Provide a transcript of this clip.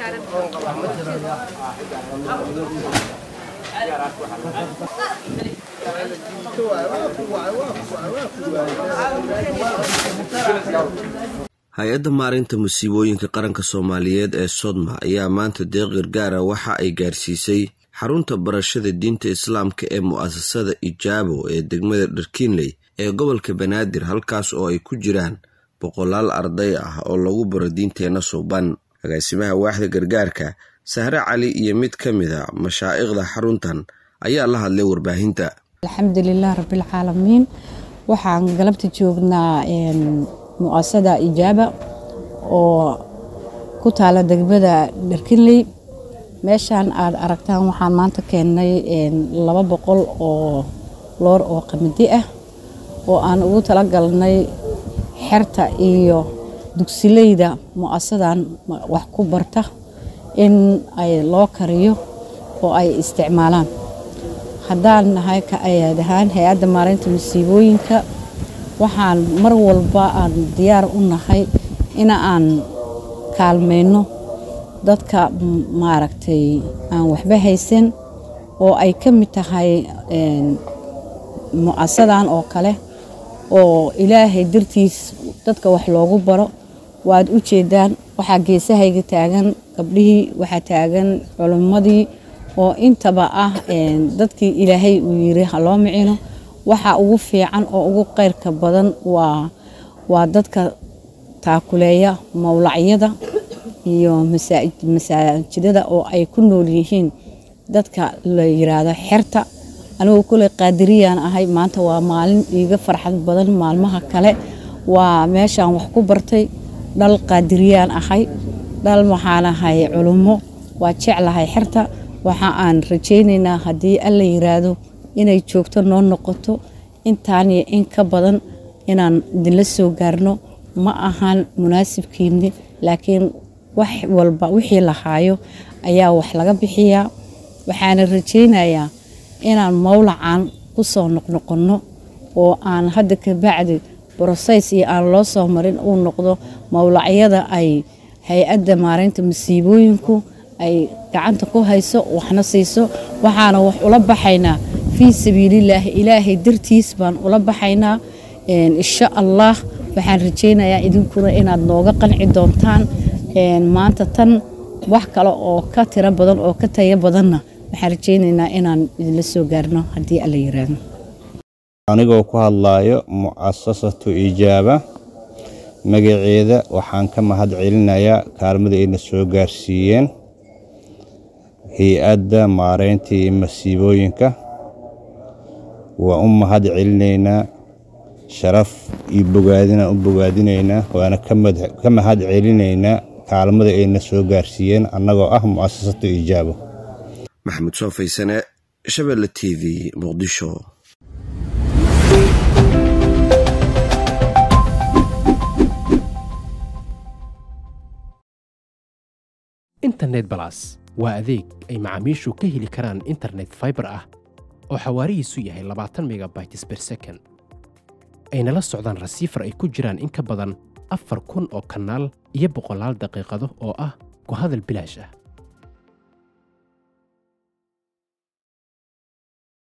hay-adda maarinta musiibooyinka qaranka soomaaliyeed ee sodma ayaa maanta deeq gargaara waxa ay gaarsiisay xarunta barashada diinta islaamka ee mu'asasada ijaabo ee degmada dharkiinley ee gobolka banaadir halkaas oo ay ku jiraan boqolaal arday ah oo lagu baro diinteenna suuban agaasimaha waaxda gargaarka sahre cali iyo mid ka mid a mashaa'ikhda xaruntan ayaa la hadlay warbaahinta alxamdulilah rabbilcaalamiin waxaan galabta joognaa mu'asada ijaaba oo ku taala degmada dharkinley meeshaan aad aragtaan waxaan maanta keennay laba boqol oo loor oo qamadi ah oo aan ugu talagalnay xerta iyo dugsileyda mu'asadan wax ku barta in ay loo kariyo oo ay isticmaalaan haddaan nahay ka ayaad ahaan hay-adda maareynta masiibooyinka waxaan mar walba aan diyaar u nahay in aan kaalmayno dadka maaragtay aan waxba haysan oo ay ka mid tahay mu'asadan oo kale oo ilaahay dartiis dadka wax loogu baro waad u jeedaan waxaa geesahayga taagan gabdhihii waxaa taagan culimmadii oo intaba ah dadkii ilaahay uu yiri ha loo micino waxa ugu fiican oo ugu qeyrka badan waa waa dadka taakuleeya mowlacyada iyo masaajidada oo ay ku nool yihiin dadka la yiraahdo xerta anigu kuley qaadiriyaan ahay maanta waa maalin iiga farxad badan maalmaha kale waa meeshaan wax ku bartay dhal qaadiriyaan ahay dhal waxaan ahay culummo waa jeclahay xerta waxa aan rajaynaynaa haddii alla yiraahdo inay joogto noo noqoto intaan iyo in ka badan inaan idinla soo gaarno ma ahan munaasibkiini laakiin wax walba wixii la haayo ayaa wax laga bixiyaa waxaana rajaynayaa inaan mowlacan ku soo noqnoqonno oo aan hadda ka bacdi broseys iyo aan loo soo marin uu noqdo mowlacyada ay hay-adda maareynta masiibooyinku ay gacanta ku hayso waxna siiso waxaana wax ula baxaynaa fii sabiililaahi ilaahay dartiis baan ula baxaynaa insha allah waxaan rajaynayaa idinkuna inaad nooga qanci doontaan maanta tan wax kale oo ka tiro badan oo ka tayo badanna waxaan rajaynaynaa inaan idinla soo gaarno haddii alla yiraahdo anigoo ku hadlaayo mucasasatu ijaaba magaceeda waxaan ka mahad celinayaa kaalmada ayna soo gaarsiiyeen hay-adda maareynta iyo masiibooyinka waa u mahad celinaynaa sharaf iyo bogaadinaan u bogaadinaynaa waana ka mahad celinaynaa kaalmada ayna soo gaarsiiyeen annagoo ah mu'asasatu ijaabo maxamuud soo faysane shabelle t v muqdisho internet balas waa adeeg ay macaamiishu ka heli karaan internet faibar ah oo xawaarihiisu yahay labaatan megabytes ber second ayna la socdaan rasiifar ay ku jiraan in ka badan afar kun oo kanaal iyo boqolaal daqiiqado oo ah ku hadal bilaash ah